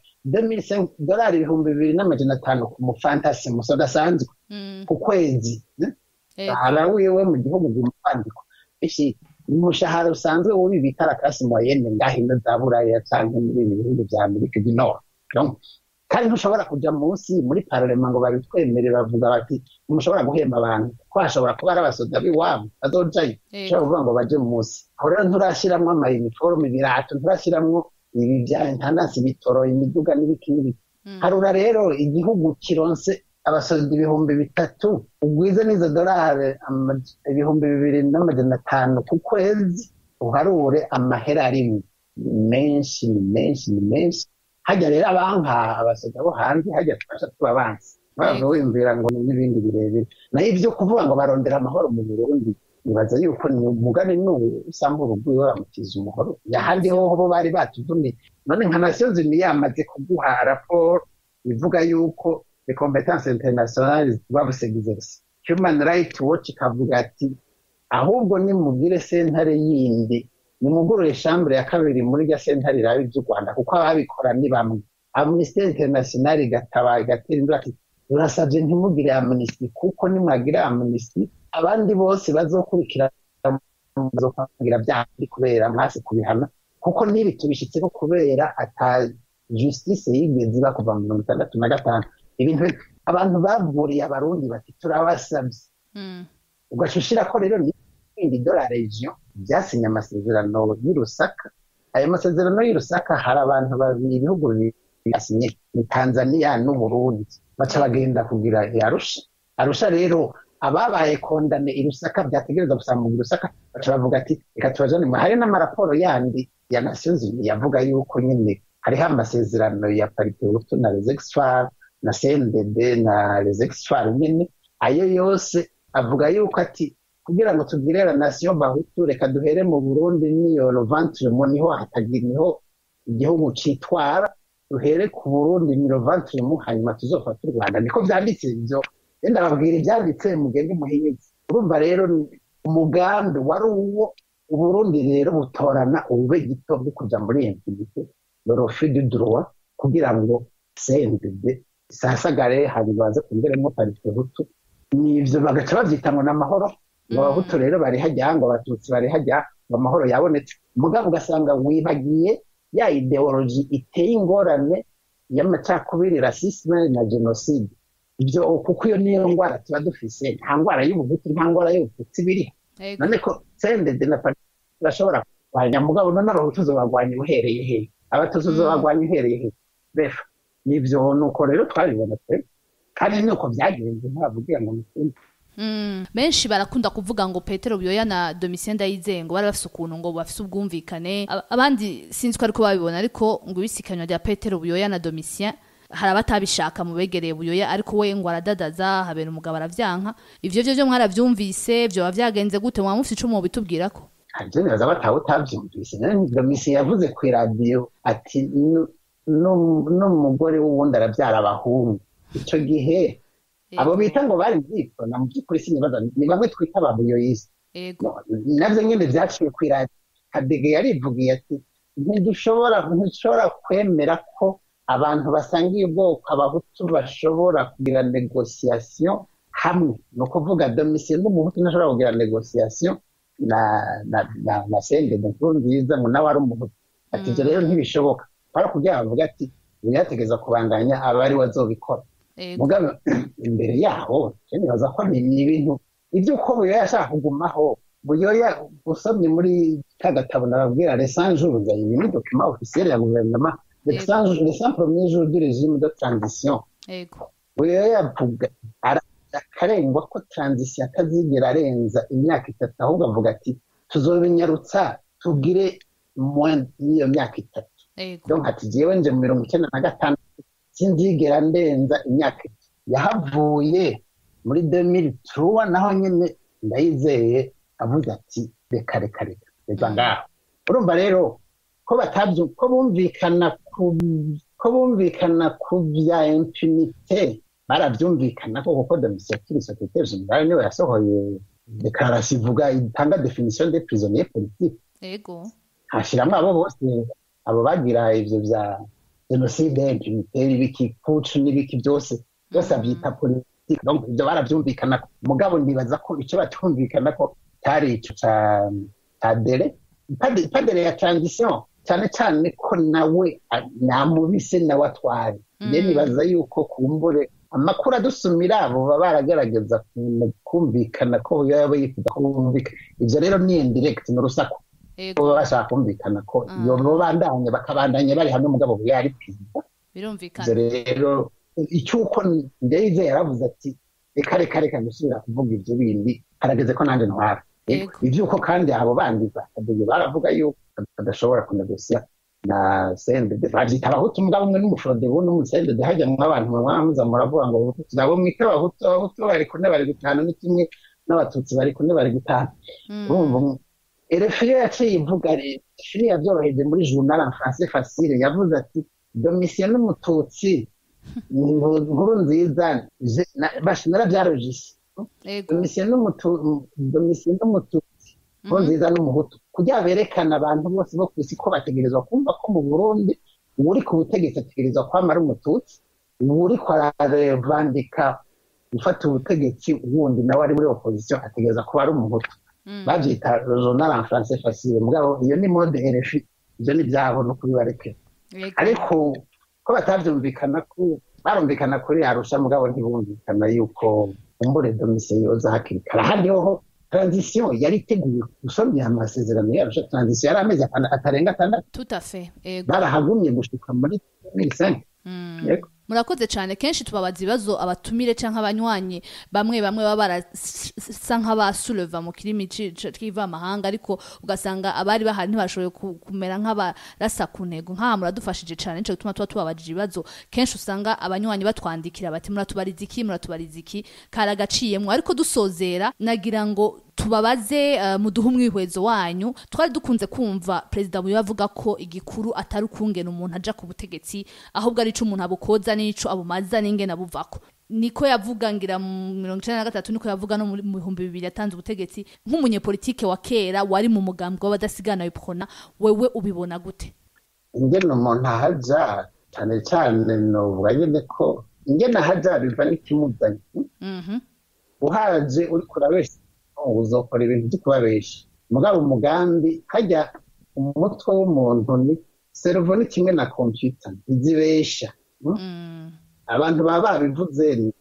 dolari ibihumbi bibiri n'amajana atanu ku mufantasi musoda asanzwe ku kwezi umushahara wiwe mu gihugu kwandikwa ishi umushahara usanzwe wubi bita rakasi moyenne ngahino za buraya canke muri ibi bihugu vya amerika du nord kandi ntushobora kuja munsi muri parlement ngo babitwemere bavuga bati ntimushobora guhemba abantu ko hashobora kuba ari abasoda b'iwabo bazojayo ushobora kuvuga ngo baje munsi aho rero nturashiramwo amayiniforume ibirato nturashiramwo ibi vya intandansi bitoro imiduga n'ibiki n'ibiki harura rero igihugu kironse abasoda ibihumbi bitatu ugwize n'izo dorari ibihumbi bibiri n'amajana atanu ku kwezi uharure amahera arimwe menshi ni menshi ni menshi hajya rero abanka abasoda bo hanze hajya tubasha tuba bansi bava wiyumvira ngo n'ibindi birebire nayo ibyo kuvuga ngo barondera amahoro mu burundi nibaza yuko ni umugani n'ubu usanga urugo bamukiza umuhoro ahandi hoho bo bari batuvuniye none nka nasiyo zini yamaze kuguha raporo ivuga yuko les compétences internationales doivent s'exercer human rights watch ikavuga ati ahubwo nimubwire sentare yindi nimugurure shambure ya kabiri muri rya sentare irabe iby'u rwanda kuko ababikora ni bamwe amnesty international igataba igatera induru ati turasabye ntimugire amnesty kuko nimwagira amnesty abandi bose bazokurikira bazokugira byandi kubera mwase kubihana kuko n'ibi tubishyitseho kubera ata justice yigeze iba kuva mu mirongo itandatu na gatanu ibintu abantu bavuriye abarundi bati turabasabye Mm. ugashushira ko rero n'ibindi do la region byasinye amasezerano y'i Lusaka ayo masezerano y'i Lusaka hari abantu babiri ibihugu bibiri byasinye ni Tanzania n'Uburundi baca bagenda kugira i Arusha Arusha rero ababaye kondane i Lusaka byategereza gusanga mu Lusaka baca bavuga ati reka tubajane mu hari n'amaraporo yandi ya Nations Unies yavuga yuko nyine hariho amasezerano ya parite hutu na les exfar na CNDD na les exfar nyine ayo yose avuga yuko ati kugira ngo tugire la nation bahutu reka duhere mu Burundi niyo Lovantremo niho hatagira niho igihugu citwara duhere ku Burundi ni Lovantremo hanyuma tuzofata u Rwanda niko vyanditse ivyo yenda babwira ivyanditse mugende muhinyuze urumva rero ni- umugambi wari uwo Uburundi rero butorana ubube gito bwo kuja muri infinite le refus du droit kugira ngo CNDD isasagare hanyuma baze kongeremo parite hutu nivyo bagaca bavyita ngo n'amahoro ngo abahutu rero bari hajya ngo abatutsi bari hajya ngo amahoro yabonetse mugabo ugasanga wibagiye ya ideology iteye ingorane y'amacakubiri rasisme na genocide ibyo kuko iyo niyo ngwara tuba dufise nta ngwara y'ubuhutu nta ngwara y'ubututsi biri Ego. none ko sendede na parite bashobora kurwanya mugabo none abahutu zobarwanya uhereye he abatutsi Mm. zobarwanya uhereye he befa nivyo nuko rero twabibona twe kandi nuko byagenze ntavugira ngo ni Mm. Benshi barakunda kuvuga ngo Petero Buyoya na Domitien Ndayizeye ngo bari bafise ukuntu ngo bafise ubwumvikane Aba- abandi sinzi ko ariko babibona ariko ngo ibisikanywa rya Petero Buyoya na Domitien hari abatabishaka mu begereye Buyoya ariko we ngo aradadaza habera umugabo aravyanka ivyo vyo vyo mwaravyumvise vyo bavyagenze gute mwaba mufise ico mubitubwirako ibyo nibaza batawe utabyumvise domisi yavuze ku iradiyo ati "Nu- nu- n'umugore w'uwundi arabyara abahungu icyo gihe abo bita ngo bari byikona mu by'ukuri sinibaza ni bamwe twita ababuyoyisi Ego. navyo nyine vyaciye ku iradiyo kadege yarivugiye ati ntidushobora ntidushobora kwemera ko abantu basangiye ubwoko abahutu bashobora kugira negosiyasiyo hamwe ni ukuvuga domisiyo n'umuhutu ntashobora kugira negosiyasiyo na na na na sendede nkuru nziza ngo nawe ari umuhutu ati ibyo rero ntibishoboka kwari kugira ngo bavuga ati birategeza kubandanya aba ari we azobikora Ego. mugabe imbere yaho je nibaza ko ni ni ibintu iby'uko buyoya ashaka kugumaho buyoya usomye muri ka gatabo nababwira les cent jours ibi ni document officiel ya gouvernement les Yego. cent jours- les cent premiers jours du régime de transition Ego. buyoya avuga ara- akarengwa ko transition atazigera arenza imyaka itatu ahubwo avuga ati tuzobinyarutsa tugire moins y'iyo myaka itatu Ego. donc ati jewe nje mu mirongo icyenda na gatandatu sinzigera ndenza imyaka itatu yahavuye muri 2003 naho nyine ndayizeye avuze ati reka reka reka reka ngaho urumva rero ko batabyu ko bumvikana ku ko bumvikana ku bya impunite barabyumvikana ko kuko domisiyo kiri secrétaire général niwe yasohoye dekararasi ivuga itanga definition de prisonnier politique Ego. hashyiramo abo bose abo bagira ivyo vya jenoside impunite ibiki pucu n'ibiki byose byose abyita politiki donc ibyo barabyumvikana mugabo ndibaza ko icyo batumvikana ko cyari ico ca ca dere Pas- pas dere ya transition cyane cyane ko nawe a- namubise nawe atware nge Mm. nibaza yuko kumbure amakuru adusumira abo baba baragerageza ku- kumvikana ko yaba yifuza ko bumvikana ivyo rero ni indirect ni urusaku Ego. baba bashaka kumvikana ko Mm. iyo babandanya bakabandanya bari hamwe mugabo yari perezida Birumvikana. ivyo rero icyuko ndeze yaravuze ati reka reka reka gusubira kuvuga ivyo bindi harageze ko nanjye ntwara Yego. ivyuko kandi abo bandi bakaduye baravuga yuko badashobora kunegosiya na sendede bavyita abahutu mugabo umwe n'umufodebu n'umusendede hajya mu abantu mwamuza muravuga ngo abahutu nabo mwite abahutu abahutu bari kune bari gutana ni kimwe n'abatutsi bari kune bari gutana Mm. urumva erefiyo yaciye ivuga shiri yabyoroheje muri journal en français facile yavuze ati domisiyo n'umututsi ni inkuru nziza je- na- bashi narabyarojise Ego. domisiyo n'umutu- domisiyo n'umututsi inkuru Mhm. nziza n'umuhutu kugira berekana abantu bose bo ku isi ko bategerezwa kumva ko mu burundi uwuri ku butegetsi ategerezwa kwama ari umututsi uwuriko ararevandika gufata ubutegetsi wundi nawe ari muri opposition ategereza kuba ari umuhutu Mm. babyita journal en français facile mugabo iyo ni mode RFI ibyo ni ibyabo no kubibarekera Yego. ariko ko batabyumvikana ko barumvikana kuri arusha mugabo ntibumvikana yuko umbure domise yoza hakiri kare ahandi hoho transition yari iteguye gusomya amasezerano yarusha transition yari amezi atana- atarenga atandatu tout à fait yego barahagumye gushika muri 2005 Mm. Yego. murakoze cyane kenshi tubabaza ibibazo abatumire cyangwa abanywanyi bamwe bamwe baba barasa nk'abasuleva mu kirimi ci- ci- c'ivamahanga ariko ugasanga abari bahari ntibashoboye ku- kumera nk'abarasa ku ntego nk'aha muradufashije cyane nico gituma tuba tubabajije ibibazo kenshi usanga abanywanyi batwandikira bati muratubariza iki muratubariza iki kari agaciyemwo ariko dusozera nagira ngo tubabaze uh, muduhe umwihwezo wanyu twari dukunze kumva perezida muyo avuga ko igikuru atari ukungena umuntu aja ku butegetsi ahubwo ari ico umuntu abukoza n'ico abumaza n'ingene abuvako niko yavuga ngira mu mirongo icenda na gatatu niko yavuga no muri- mu bihumbi bibiri yatanze ubutegetsi nk'umunyepolitike wa kera wari mu mugambwe w'abadasigana w'iprona wewe ubibona gute ingene umuntu ahaja cyane cyane novuga nyine ko ingene ahaja biva n'ikimuzanye Mhm. uhaje uri kurabesha uzokora ibintu byo kubabesha mugabo umugambi hajya umutwe w'umuntu ni servo ni kimwe na kompiyuta ntizibesha mm? Mm. abantu baba babivuze ni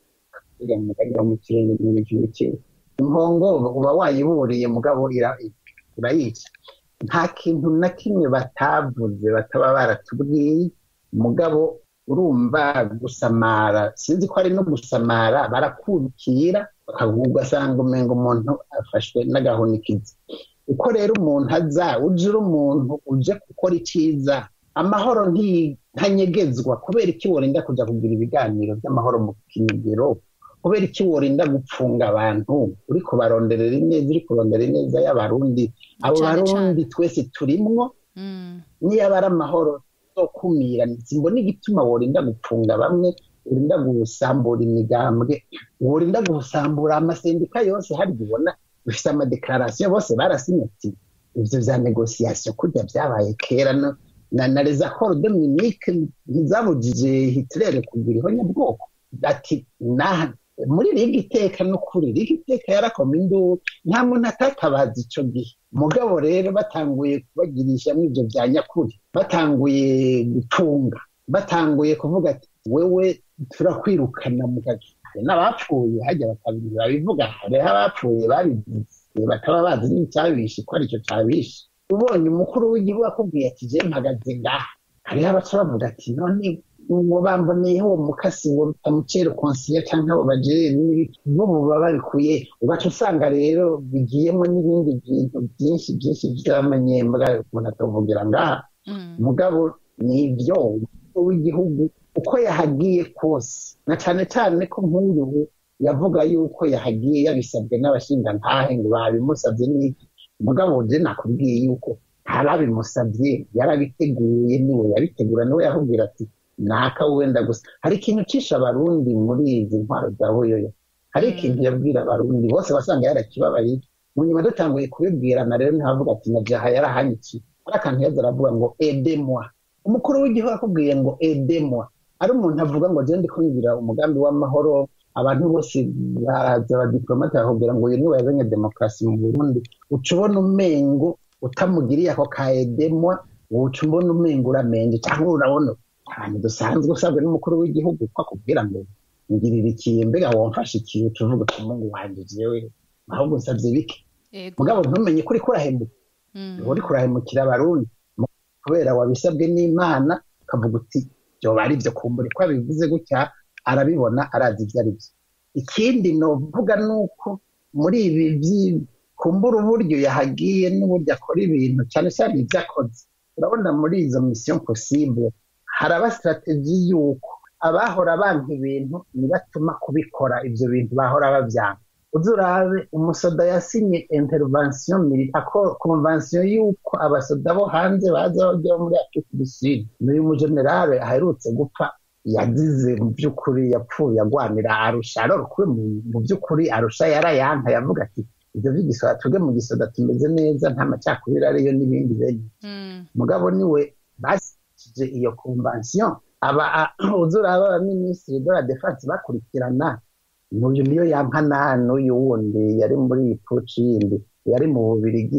mugaga mu kirenge mu kintu kimwe impongo uba wayiburiye mugabo ira- urayica nta kintu na kimwe batavuze bataba baratubwiye mugabo urumva gusamara sinzi ko ari no gusamara barakurikira ugasanga umenga umuntu afashwe n'agahunikizi uko rero umuntu aza uje uri umuntu uje gukora icyiza amahoro nti- ntanyegezwa kubera iki worinda kujya kugira ibiganiro by'amahoro mu kinigero kubera iki worinda gupfunga abantu uri kubaronderera ineza uri kurondera ineza y'abarundi abo Cane barundi twese turimwo Mm. niyo aba ari amahoro zo kumira simbona igituma worinda gupfunga bamwe worinda gusambura imigambwe worinda gusambura amasendika yose hari ubona bifite amadekarasiyo bose barasinyati ivyo vya negosiyasiyo kurya vyabaye kera no na na les accords de Munich ntizabujije Hitler kugira ihonyabwoko ati na muri riga iteka no kuri riga iteka yarakoma induru nta muntu atatabaza ico gihe mugabo rero batanguye kubagirisha ivyo vya nyakuri batanguye gutunga batanguye kuvuga ati wewe turakwirukana mu kazi hari n'abapfuye hajya bakabiri babivuga hariho abapfuye babivuze bakaba bazi n'icyabishe ko aricyo cyabishe ubonye umukuru w'igihugu akubwiye ati je mpagaze ngaha hariho abaca bavuga ati none ngo bamboneyeho uwo mukasi ngo bitamucere konsiye cyangwa abo bajere bo buba babikuye ugaca usanga rero bigiyemo n'ibindi bintu byinshi byinshi by'amanyembwa umuntu atavugira ngaha Mm. mugabo ni ibyo umukuru w'igihugu uko yahagiye kose na cyane cyane ko nk'uyu yavuga yuko yahagiye yabisabwe n'abashingantahe ngo babimusabye n'iki mugabo je nakubwiye yuko ntarabimusabye yarabiteguye niwe yabitegura niwe yahubwira ati naka wenda gusa hari ikintu cisha abarundi muri izi ntwaro za buyoyo hari Mm. ikintu yabwira abarundi bose basanga yarakibabaye mu nyuma dutanguye kubibwirana rero ntihavuga ati na jaha yarahanyikiye hari akantu yaza aravuga ngo edemwa umukuru w'igihugu akubwiye ngo edemwa ari umuntu avuga ngo je ndiko ngira umugambi w'amahoro abantu bose baraza abadiplomate bakubwira ngo uyu niwe yazanye demokarasi mu burundi uca ubona umengo utamugiriye ako ka edemwa uca ubona umengo uramenje cyangwa urabona abantu dusanzwe usabwe n'umukuru w'igihugu ko akubwira ngo ngirira ikiye mbega wamfashe ikiye uca uvuga uti mungu wanje jewe ahubwo nsavye bike Ego. mugabo ntumenye ko uriko urahemuka Mm. uri kurahemukira abarundi kubera wabisabwe n'imana ukavuga uti byoba ari byo kumbura ko abivuze gutya arabibona arazi ibyo ari byo ikindi novuga ni uko muri ibi vyi- kumbura uburyo yahagiye n'uburyo akora ibintu cyane cyane ibyo akoze urabona muri izo mission possible haraba strategy y'uko abahora banka ibintu nibatuma kubikora ibyo bintu bahora bavyanga uzi urabe umusoda yasinye intervention militaire convention y'uko abasoda bo hanze baza bajya muri afurika du sud n'uyu mujenerale aherutse gupfa yagize mu by'ukuri yapfuye agwanira arusha arorokwe mu by'ukuri arusha yarayanka yavuga ati ibyo by'igisoda twebwe mu gisoda tumeze neza nta macakubiri ariyo n'ibindi bene Mm. mugabo niwe bashyikije iyo convention aba uzura abaminisitiri de la defense bakurikirana n'uyu niyo yankana n'uyu wundi yari muri iyi puci yindi yari mu bubirigi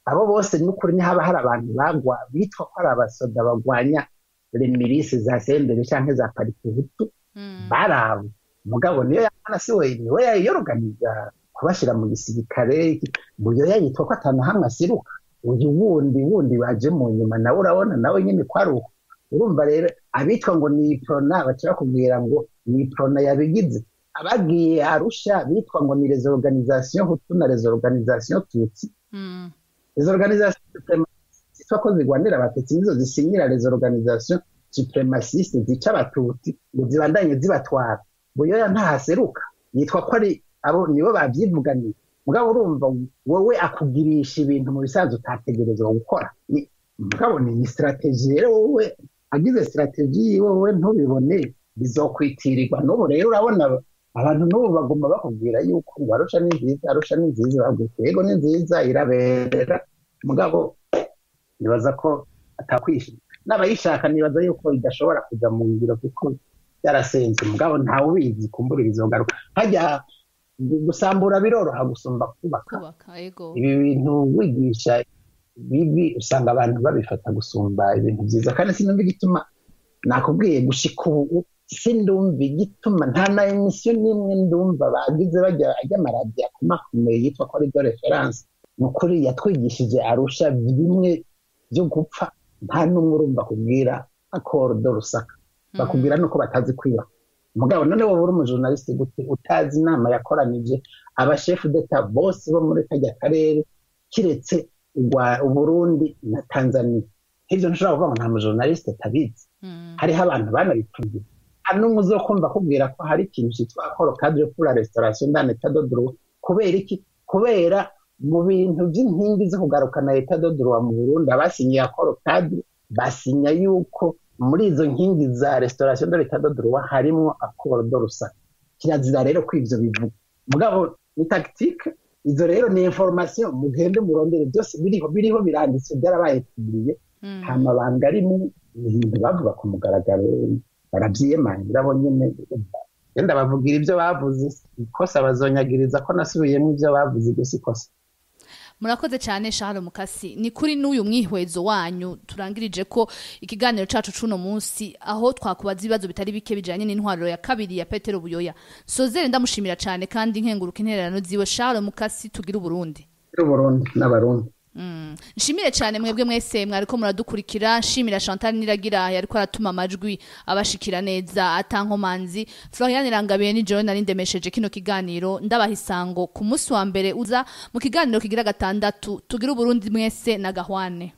abo bose n'ukuri ntihaba hari abantu bagwa bitwa ko ari abasoda bagwanya remirisi za sendere canke za parikuhutu barabo mugabo niyo yamana si we niwe yayiyoroganiza kubashira mu gisirikare buyoya yitwa ko atanu hamwe asiruka uyu wundi wundi baje mu nyuma nawe urabona nawe nyine ko ari uko urumva rero abitwa ngo ni iprona baca bakubwira ngo ni iprona yabigize abagiye arusha bitwa ngo ni les organisations hutu na les organisations tutsi les organisations zitwa ko zigwanira abatutsi nizo zisinyira les organisations supremacistes zica abatutsi ngo zibandanye zibatwara buyoya ntahaseruka yitwa ko ari abo nibo babyivuganiye mugabo urumva wowe akugirisha ibintu mu bisanzwe utategerezwa gukora mugabo ni strategie rero wowe agize strategie yiwe wowe ntubibone bizokwitirirwa n'ubu rero urabona abantu n'ubu bagomba bakubwira yuko ngo arusha ni nziza arusha ni nziza babwira yego ni nziza iraberera mugabo nibaza ko atakwishima n'abayishaka nibaza yuko idashobora kujya mu ngiro kuko byarasenze mugabo ntawe ubizi kumbura bizogaruka hajya gusambura biroroha gusumba kubaka ibi bintu wigisha bibi usanga abantu babifata gusumba ibintu byiza kandi sinumva igituma nakubwiye gushika ubu sindumva igituma nta na emisiyo n'imwe ndumva bagize bajya ajya amaradiyo akomakomeye yitwa ko ari do referanse ni ukuri yatwigishije arusha bimwe byo gupfa nta n'umwe urumva kubwira akoro do rusaka bakubwira nuko batazi kwiyubaka mugabo none wowe uri umujurnaliste gute utazi inama yakoranije abashefu d'etat bose bo muri kajya karere kiretse uburundi na tanzania nk'ibyo ntushobora kuvuga ngo nta mujurnaliste atabizi hariho abantu banabipfuye hari n'umwe uzokumva akubwira ko hari ikintu cyitwa akoro cadre pour la restauration d'un état de droit kubera iki kubera mu bintu by'inkingi zo kugarukana état de droit mu burundi abasinyiye akoro cadre basinya yuko muri izo nkingi za restauration de l'état de droit harimo akoro do rusaka kirazira rero ko ivyo bivuga mugabo ni tactique izo rero ni information mugende murondere byose biriho biriho biranditse byarabaye publiye nta mabanga arimo ibintu bavuga ku mugaragaro barabyiyemangira bo nyine genda bavugira ibyo bavuze ikosa bazonyagiriza ko nasubiyemo ibyo bavuze ibyo si ikosa murakoze cyane Charles Mukasi ni kuri n'uyu mwihwezo wanyu turangirije ko ikiganiro cacu cuno munsi aho twakubaza ibibazo bitari bike bijanye n'intwariro ya kabiri ya Petero Buyoya sozere ndamushimira cyane kandi nkenguruka intererano ziwe Charles Mukasi tugira uburundi Burundi n'abarundi nshimire cyane mwebwe mwese mwariko muradukurikira nshimira Chantal Niragira yariko aratuma amajwi abashikira neza atankomanzi Florian Irangabiye ni John nari ndemesheje kino kiganiro ndabaha isango ku munsi wa mbere uza mu kiganiro kigira gatandatu tugira uburundi mwese na gahwane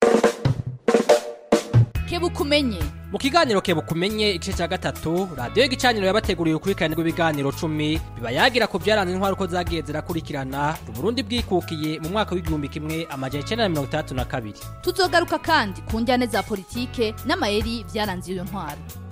kebukumenye mu kiganiro kebukumenye igice cya gatatu radiyo y'igicaniro yabateguriye ukurikirane rw'ibiganiro cumi biba yagira ku byaranze intwaro uko zagiye zirakurikirana uburundi bwikukiye mu mwaka w'igihumbi kimwe amajana icyenda na mirongo itandatu na kabiri tuzogaruka kandi ku njyane za politike n'amayeri byaranze iyo ntwaro